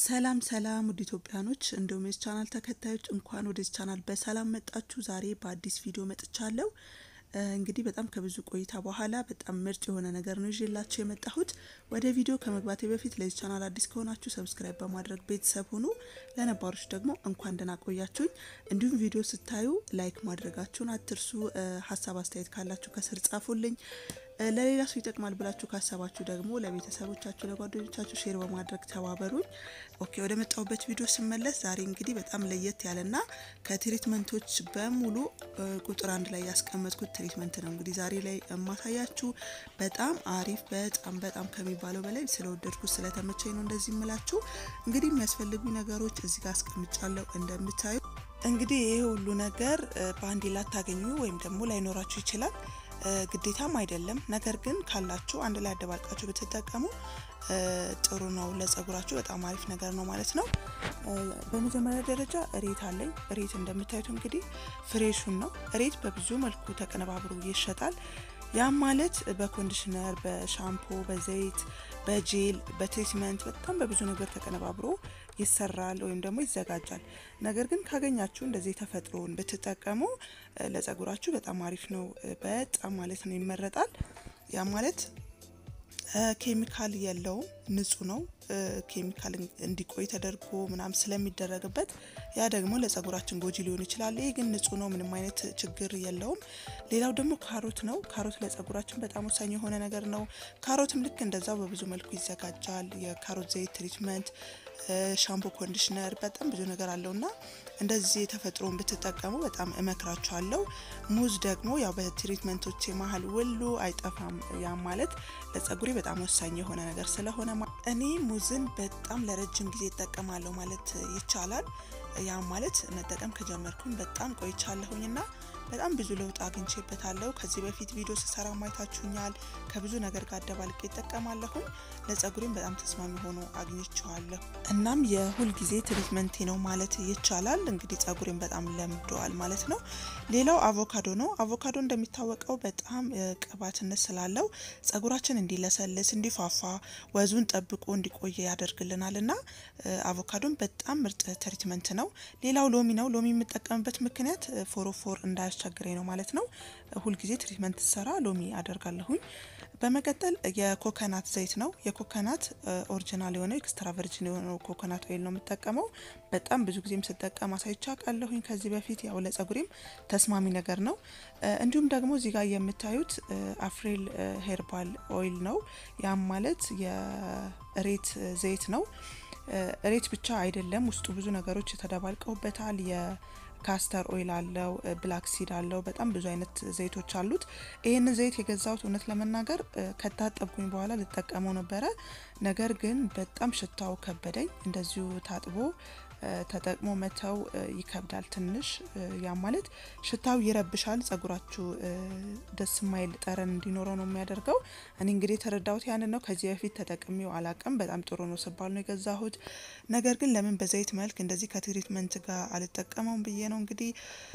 ሰላም ሰላም ውድ ኢትዮጵያኖች እንዲሁም የዚህ ቻናል ተከታዮች እንኳን ወደዚህ ቻናል በሰላም መጣችሁ። ዛሬ በአዲስ ቪዲዮ መጥቻለሁ። እንግዲህ በጣም ከብዙ ቆይታ በኋላ በጣም ምርጥ የሆነ ነገር ነው ይዤላችሁ የመጣሁት። ወደ ቪዲዮ ከመግባቴ በፊት ለዚህ ቻናል አዲስ ከሆናችሁ ሰብስክራይብ በማድረግ ቤተሰብ ሁኑ። ለነባሮች ደግሞ እንኳን ደህና ቆያችሁኝ። እንዲሁም ቪዲዮ ስታዩ ላይክ ማድረጋችሁን አትርሱ። ሀሳብ አስተያየት ካላችሁ ከስር ጻፉልኝ። ለሌላ ሰው ይጠቅማል ብላችሁ ካሰባችሁ ደግሞ ለቤተሰቦቻችሁ፣ ለጓደኞቻችሁ ሼር በማድረግ ተባበሩኝ። ኦኬ ወደ መጣሁበት ቪዲዮ ስመለስ ዛሬ እንግዲህ በጣም ለየት ያለና ከትሪትመንቶች በሙሉ ቁጥር አንድ ላይ ያስቀመጥኩት ትሪትመንት ነው እንግዲህ ዛሬ ላይ የማሳያችሁ። በጣም አሪፍ በጣም በጣም ከሚባለው በላይ ስለወደድኩት ስለተመቸኝ ነው እንደዚህ የምላችሁ። እንግዲህ የሚያስፈልጉ ነገሮች እዚህ ጋር አስቀምጫለሁ እንደምታዩ። እንግዲህ ይሄ ሁሉ ነገር በአንዴ ላታገኙ ወይም ደግሞ ላይኖራችሁ ይችላል ግዴታም አይደለም። ነገር ግን ካላችሁ አንድ ላይ አደባልቃችሁ ብትጠቀሙ ጥሩ ነው። ለጸጉራችሁ በጣም አሪፍ ነገር ነው ማለት ነው። በመጀመሪያ ደረጃ እሬት አለኝ። እሬት እንደምታዩት እንግዲህ ፍሬሹን ነው። እሬት በብዙ መልኩ ተቀነባብሮ ይሸጣል። ያም ማለት በኮንዲሽነር፣ በሻምፖ፣ በዘይት፣ በጄል፣ በትሪትመንት በጣም በብዙ ነገር ተቀነባብሮ ይሰራል ወይም ደግሞ ይዘጋጃል። ነገር ግን ካገኛችሁ እንደዚህ ተፈጥሮን ብትጠቀሙ ለጸጉራችሁ በጣም አሪፍ ነው። በጣም ማለት ነው ይመረጣል። ያ ማለት ኬሚካል የለውም፣ ንጹህ ነው። ኬሚካል እንዲቆይ ተደርጎ ምናምን ስለሚደረግበት ያ ደግሞ ለጸጉራችን ጎጂ ሊሆን ይችላል። ይህ ግን ንጹህ ነው፣ ምንም አይነት ችግር የለውም። ሌላው ደግሞ ካሮት ነው። ካሮት ለጸጉራችን በጣም ወሳኝ የሆነ ነገር ነው። ካሮትም ልክ እንደዛው በብዙ መልኩ ይዘጋጃል። የካሮት ዘይት ትሪትመንት ሻምፖ፣ ኮንዲሽነር በጣም ብዙ ነገር አለውና እንደዚህ የተፈጥሮን ብትጠቀሙ በጣም እመክራችኋለሁ። ሙዝ ደግሞ ያው በትሪትመንቶች መሀል ሁሉ አይጠፋም። ያ ማለት ለጸጉሬ በጣም ወሳኝ የሆነ ነገር ስለሆነ እኔ ሙዝን በጣም ለረጅም ጊዜ እጠቀማለሁ ማለት ይቻላል። ያ ማለት መጠቀም ከጀመርኩኝ በጣም ቆይቻለሁኝና በጣም ብዙ ለውጥ አግኝቼበታለሁ። ከዚህ በፊት ቪዲዮ ስሰራ ማየታችሁኛል። ከብዙ ነገር ጋር አደባልቄ ይጠቀማለሁኝ። ለጸጉሬም በጣም ተስማሚ ሆኖ አግኝቼዋለሁ። እናም የሁል ጊዜ ትሪትመንቴ ነው ማለት ይቻላል። እንግዲህ ጸጉሬም በጣም ለምደዋል ማለት ነው። ሌላው አቮካዶ ነው። አቮካዶ እንደሚታወቀው በጣም ቅባትነት ስላለው ጸጉራችን እንዲለሰልስ፣ እንዲፋፋ፣ ወዙን ጠብቆ እንዲቆየ ያደርግልናል እና አቮካዶን በጣም ምርጥ ትሪትመንት ነው። ሌላው ሎሚ ነው። ሎሚ የምጠቀምበት ምክንያት ፎሮፎር እንዳያስቸግረኝ ነው ማለት ነው። ሁልጊዜ ትሪትመንት ስሰራ ሎሚ አደርጋለሁኝ። በመቀጠል የኮኮናት ዘይት ነው። የኮኮናት ኦሪጂናል የሆነው ኤክስትራ ቨርጂን የሆነው ኮኮናት ኦይል ነው የምጠቀመው። በጣም ብዙ ጊዜም ስጠቀም አሳይቻ ቃለሁኝ ከዚህ በፊት ያው ለጸጉሬም ተስማሚ ነገር ነው። እንዲሁም ደግሞ እዚህ ጋር የምታዩት አፍሬል ሄርባል ኦይል ነው። ያም ማለት የእሬት ዘይት ነው። እሬት ብቻ አይደለም፣ ውስጡ ብዙ ነገሮች ተደባልቀውበታል። ካስተር ኦይል አለው፣ ብላክ ሲድ አለው። በጣም ብዙ አይነት ዘይቶች አሉት። ይህንን ዘይት የገዛሁት እውነት ለመናገር ከታጠብኩኝ በኋላ ልጠቀመው ነበረ። ነገር ግን በጣም ሽታው ከበደኝ። እንደዚሁ ታጥቦ ተጠቅሞ መተው ይከብዳል ትንሽ። ያ ማለት ሽታው ይረብሻል። ጸጉራችሁ ደስ ማይል ጠረን እንዲኖረው ነው የሚያደርገው። እኔ እንግዲህ የተረዳሁት ያንን ነው። ከዚህ በፊት ተጠቅሜው አላቅም። በጣም ጥሩ ነው ስባል ነው የገዛሁት። ነገር ግን ለምን በዘይት መልክ እንደዚህ ከትሪትመንት ጋር አልጠቀመውም ብዬ ነው እንግዲህ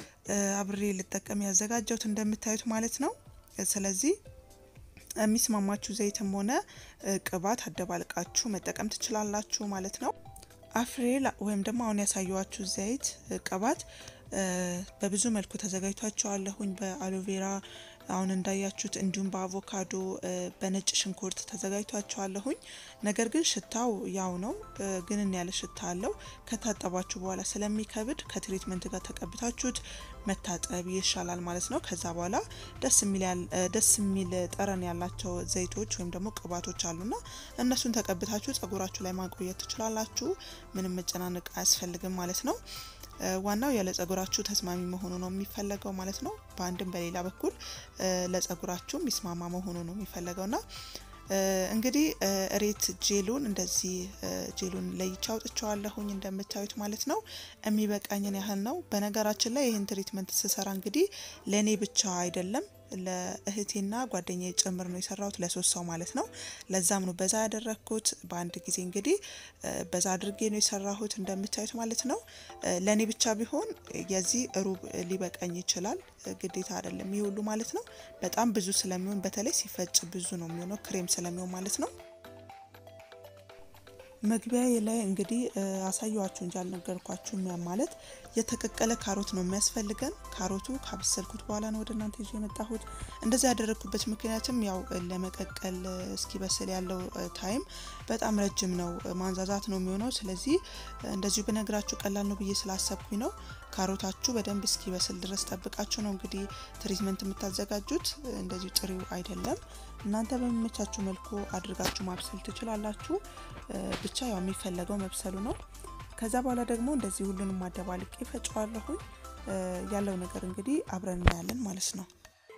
አብሬ ልጠቀም ያዘጋጀሁት እንደምታዩት ማለት ነው። ስለዚህ የሚስማማችሁ ዘይትም ሆነ ቅባት አደባልቃችሁ መጠቀም ትችላላችሁ ማለት ነው። አፍሬል ወይም ደግሞ አሁን ያሳየዋችሁ ዘይት ቅባት በብዙ መልኩ ተዘጋጅቷቸዋለሁኝ። በአሎቬራ አሁን እንዳያችሁት እንዲሁም በአቮካዶ በነጭ ሽንኩርት ተዘጋጅቷቸዋለሁኝ። ነገር ግን ሽታው ያው ነው፣ ግን ያለ ሽታ አለው። ከታጠባችሁ በኋላ ስለሚከብድ ከትሪትመንት ጋር ተቀብታችሁት መታጠብ ይሻላል ማለት ነው። ከዛ በኋላ ደስ የሚል ጠረን ያላቸው ዘይቶች ወይም ደግሞ ቅባቶች አሉና እነሱን ተቀብታችሁ ጸጉራችሁ ላይ ማቆየት ትችላላችሁ። ምንም መጨናነቅ አያስፈልግም ማለት ነው። ዋናው ያለ ጸጉራችሁ ተስማሚ መሆኑ ነው የሚፈለገው ማለት ነው። በአንድም በሌላ በኩል ለጸጉራችሁ የሚስማማ መሆኑ ነው የሚፈለገውና እንግዲህ እሬት ጄሉን እንደዚህ ጄሉን ለይቼ አውጥቼዋለሁኝ እንደምታዩት ማለት ነው። የሚበቃኝን ያህል ነው። በነገራችን ላይ ይህን ትሪትመንት ስሰራ እንግዲህ ለእኔ ብቻ አይደለም ለእህቴና ጓደኛዬ ጭምር ነው የሰራሁት፣ ለሶስት ሰው ማለት ነው። ለዛም ነው በዛ ያደረግኩት። በአንድ ጊዜ እንግዲህ በዛ አድርጌ ነው የሰራሁት እንደምታዩት ማለት ነው። ለእኔ ብቻ ቢሆን የዚህ ሩብ ሊበቃኝ ይችላል፣ ግዴታ አይደለም ይህ ሁሉ ማለት ነው። በጣም ብዙ ስለሚሆን በተለይ ሲፈጭ ብዙ ነው የሚሆነው ክሬም ስለሚሆን ማለት ነው። መግቢያ ላይ እንግዲህ አሳየዋችሁ እንጂ አልነገርኳችሁም። ያ ማለት የተቀቀለ ካሮት ነው የሚያስፈልገን። ካሮቱ ካበሰልኩት በኋላ ነው ወደ እናንተ ይዤ የመጣሁት። እንደዛ ያደረግኩበት ምክንያትም ያው ለመቀቀል እስኪበስል ያለው ታይም በጣም ረጅም ነው፣ ማንዛዛት ነው የሚሆነው። ስለዚህ እንደዚሁ ብነግራችሁ ቀላል ነው ብዬ ስላሰብኩኝ ነው። ካሮታችሁ በደንብ እስኪበስል ድረስ ጠብቃችሁ ነው እንግዲህ ትሪትመንት የምታዘጋጁት። እንደዚሁ ጥሪው አይደለም። እናንተ በሚመቻችሁ መልኩ አድርጋችሁ ማብሰል ትችላላችሁ። ብቻ ያው የሚፈለገው መብሰሉ ነው። ከዛ በኋላ ደግሞ እንደዚህ ሁሉንም አደባልቄ ፈጨዋለሁኝ። ያለው ነገር እንግዲህ አብረን እናያለን ማለት ነው።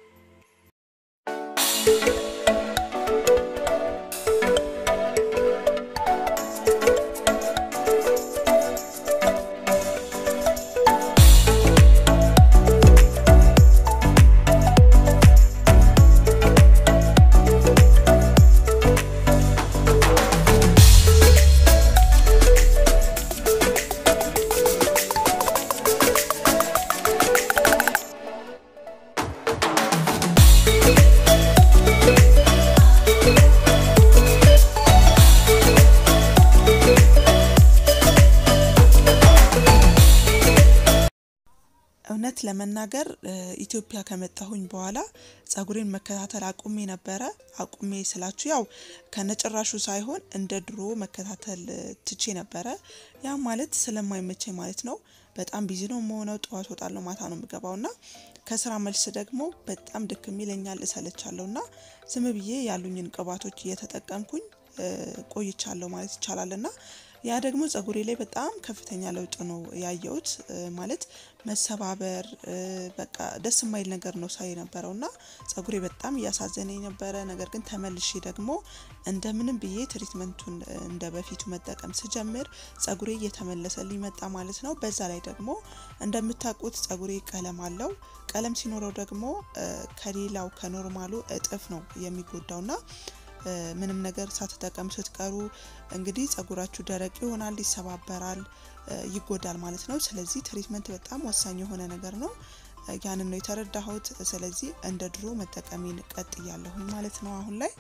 እውነት ለመናገር ኢትዮጵያ ከመጣሁኝ በኋላ ጸጉሬን መከታተል አቁሜ ነበረ። አቁሜ ስላችሁ ያው ከነጭራሹ ሳይሆን እንደ ድሮ መከታተል ትቼ ነበረ። ያ ማለት ስለማይመቸኝ ማለት ነው። በጣም ቢዚ ነው መሆነው። ጠዋት ወጣለሁ፣ ማታ ነው የምገባው ና ከስራ መልስ ደግሞ በጣም ድክም ይለኛል፣ እሰለቻለሁ ና ዝም ብዬ ያሉኝን ቅባቶች እየተጠቀምኩኝ ቆይቻለሁ ማለት ይቻላል ና ያ ደግሞ ጸጉሬ ላይ በጣም ከፍተኛ ለውጥ ነው ያየሁት። ማለት መሰባበር በቃ ደስ የማይል ነገር ነው ሳይ ነበረው እና ጸጉሬ በጣም እያሳዘነኝ ነበረ። ነገር ግን ተመልሼ ደግሞ እንደምንም ብዬ ትሪትመንቱን እንደ በፊቱ መጠቀም ስጀምር ጸጉሬ እየተመለሰልኝ መጣ ማለት ነው። በዛ ላይ ደግሞ እንደምታውቁት ጸጉሬ ቀለም አለው። ቀለም ሲኖረው ደግሞ ከሌላው ከኖርማሉ እጥፍ ነው የሚጎዳውና ምንም ነገር ሳትጠቀሙ ስትቀሩ እንግዲህ ጸጉራችሁ ደረቅ ይሆናል፣ ይሰባበራል፣ ይጎዳል ማለት ነው። ስለዚህ ትሪትመንት በጣም ወሳኝ የሆነ ነገር ነው። ያንን ነው የተረዳሁት። ስለዚህ እንደ ድሮ መጠቀሜን ቀጥያለሁኝ ማለት ነው። አሁን ላይ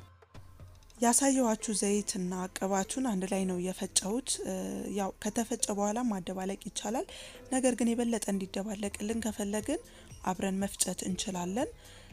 ያሳየዋችሁ ዘይትና ቅባቱን አንድ ላይ ነው የፈጨሁት። ያው ከተፈጨ በኋላ ማደባለቅ ይቻላል። ነገር ግን የበለጠ እንዲደባለቅልን ከፈለግን አብረን መፍጨት እንችላለን።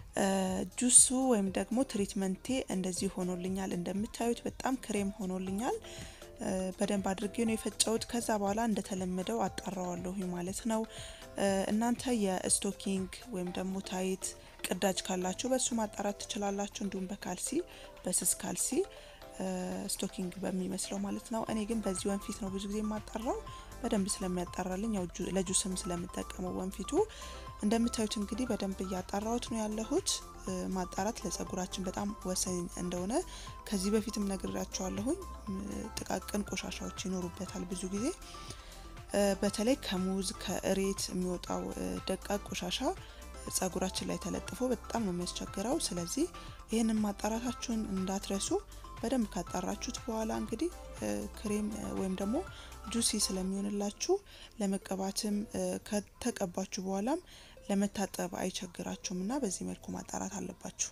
ጁሱ ወይም ደግሞ ትሪትመንቴ እንደዚህ ሆኖልኛል። እንደምታዩት በጣም ክሬም ሆኖልኛል። በደንብ አድርጌ ነው የፈጨሁት። ከዛ በኋላ እንደተለመደው አጣራዋለሁ ማለት ነው። እናንተ የስቶኪንግ ወይም ደግሞ ታይት ቅዳጅ ካላችሁ በሱ ማጣራት ትችላላችሁ። እንዲሁም በካልሲ በስስ ካልሲ ስቶኪንግ በሚመስለው ማለት ነው። እኔ ግን በዚህ ወንፊት ነው ብዙ ጊዜ የማጣራው በደንብ ስለሚያጣራልኝ ያው ለጁስም ስለምጠቀመው ወንፊቱ እንደምታዩት እንግዲህ በደንብ እያጣራሁት ነው ያለሁት። ማጣራት ለጸጉራችን በጣም ወሳኝ እንደሆነ ከዚህ በፊትም ነግራቸዋለሁኝ። ጥቃቅን ቆሻሻዎች ይኖሩበታል ብዙ ጊዜ በተለይ ከሙዝ ከእሬት የሚወጣው ደቃቅ ቆሻሻ ጸጉራችን ላይ ተለጥፎ በጣም ነው የሚያስቸግረው። ስለዚህ ይህንን ማጣራታችሁን እንዳትረሱ። በደንብ ካጣራችሁት በኋላ እንግዲህ ክሬም ወይም ደግሞ ጁሲ ስለሚሆንላችሁ ለመቀባትም ከተቀባችሁ በኋላም ለመታጠብ አይቸግራችሁም እና በዚህ መልኩ ማጣራት አለባችሁ።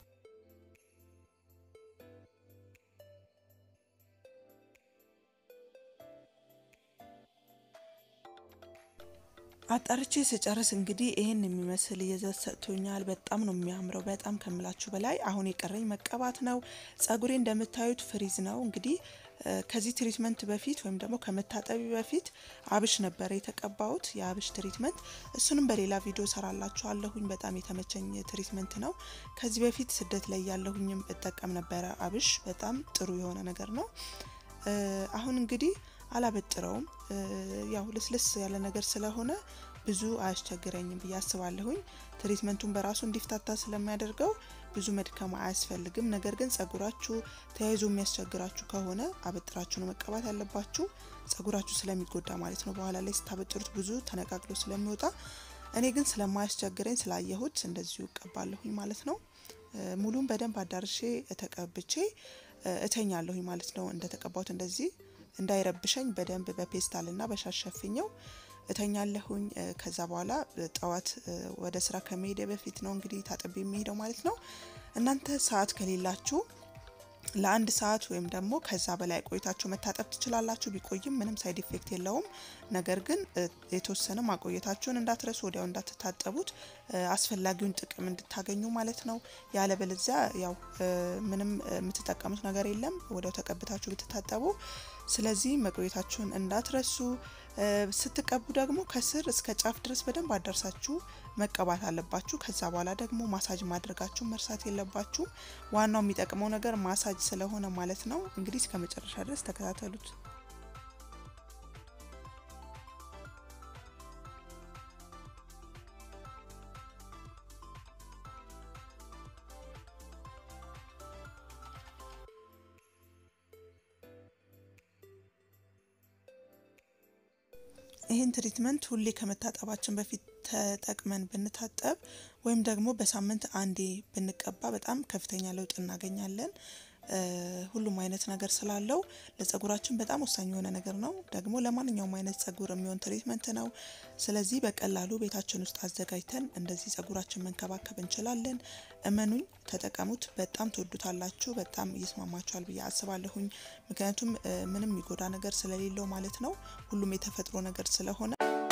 አጣርቼ ስጨርስ እንግዲህ ይህን የሚመስል ይዘት ሰጥቶኛል። በጣም ነው የሚያምረው፣ በጣም ከምላችሁ በላይ። አሁን የቀረኝ መቀባት ነው። ጸጉሬ እንደምታዩት ፍሪዝ ነው። እንግዲህ ከዚህ ትሪትመንት በፊት ወይም ደግሞ ከመታጠቢ በፊት አብሽ ነበረ የተቀባሁት፣ የአብሽ ትሪትመንት። እሱንም በሌላ ቪዲዮ ሰራላችኋለሁኝ። በጣም የተመቸኝ ትሪትመንት ነው። ከዚህ በፊት ስደት ላይ ያለሁኝም እጠቀም ነበረ አብሽ። በጣም ጥሩ የሆነ ነገር ነው። አሁን እንግዲህ አላበጥረውም። ያው ልስልስ ያለ ነገር ስለሆነ ብዙ አያስቸግረኝም ብዬ አስባለሁኝ። ትሪትመንቱን በራሱ እንዲፍታታ ስለሚያደርገው ብዙ መድከም አያስፈልግም። ነገር ግን ጸጉራችሁ ተያይዞ የሚያስቸግራችሁ ከሆነ አበጥራችሁ ነው መቀባት ያለባችሁ፣ ጸጉራችሁ ስለሚጎዳ ማለት ነው። በኋላ ላይ ስታበጥሩት ብዙ ተነቃቅሎ ስለሚወጣ፣ እኔ ግን ስለማያስቸግረኝ ስላየሁት እንደዚሁ እቀባለሁኝ ማለት ነው። ሙሉን በደንብ አዳርሼ ተቀብቼ እተኛለሁኝ ማለት ነው። እንደተቀባሁት እንደዚህ እንዳይረብሸኝ በደንብ በፔስታል እና በሻሽ ሸፍኘው እተኛለሁኝ። ከዛ በኋላ ጠዋት ወደ ስራ ከመሄደ በፊት ነው እንግዲህ ታጥቤ የሚሄደው ማለት ነው። እናንተ ሰዓት ከሌላችሁ ለአንድ ሰዓት ወይም ደግሞ ከዛ በላይ ቆይታችሁ መታጠብ ትችላላችሁ። ቢቆይም ምንም ሳይድ ኢፌክት የለውም። ነገር ግን የተወሰነ ማቆየታችሁን እንዳትረሱ፣ ወዲያው እንዳትታጠቡት አስፈላጊውን ጥቅም እንድታገኙ ማለት ነው። ያለበለዚያ ያው ምንም የምትጠቀሙት ነገር የለም ወዲያው ተቀብታችሁ ብትታጠቡ። ስለዚህ መቆየታችሁን እንዳትረሱ። ስትቀቡ ደግሞ ከስር እስከ ጫፍ ድረስ በደንብ አዳርሳችሁ መቀባት አለባችሁ። ከዛ በኋላ ደግሞ ማሳጅ ማድረጋችሁ መርሳት የለባችሁም። ዋናው የሚጠቅመው ነገር ማሳጅ ስለሆነ ማለት ነው። እንግዲህ እስከ መጨረሻ ድረስ ተከታተሉት። ይህን ትሪትመንት ሁሌ ከመታጠባችን በፊት ተጠቅመን ብንታጠብ ወይም ደግሞ በሳምንት አንዴ ብንቀባ በጣም ከፍተኛ ለውጥ እናገኛለን። ሁሉም አይነት ነገር ስላለው ለጸጉራችን በጣም ወሳኝ የሆነ ነገር ነው። ደግሞ ለማንኛውም አይነት ጸጉር የሚሆን ትሪትመንት ነው። ስለዚህ በቀላሉ ቤታችን ውስጥ አዘጋጅተን እንደዚህ ጸጉራችን መንከባከብ እንችላለን። እመኑኝ፣ ተጠቀሙት። በጣም ትወዱታላችሁ። በጣም ይስማማችኋል ብዬ አስባለሁኝ። ምክንያቱም ምንም የሚጎዳ ነገር ስለሌለው ማለት ነው። ሁሉም የተፈጥሮ ነገር ስለሆነ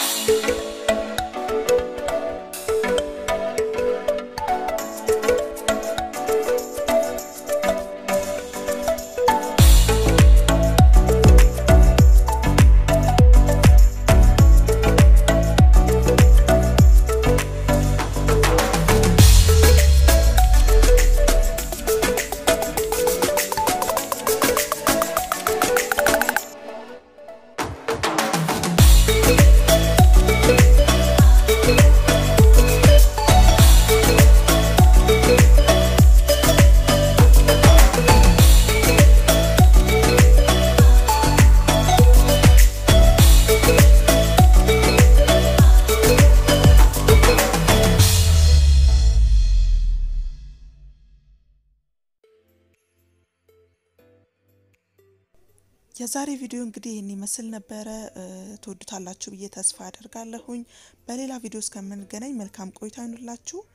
የዛሬ ቪዲዮ እንግዲህ ይህን ይመስል ነበረ። ትወዱታላችሁ ብዬ ተስፋ አደርጋለሁኝ። በሌላ ቪዲዮ እስከምንገናኝ መልካም ቆይታ ይኑላችሁ።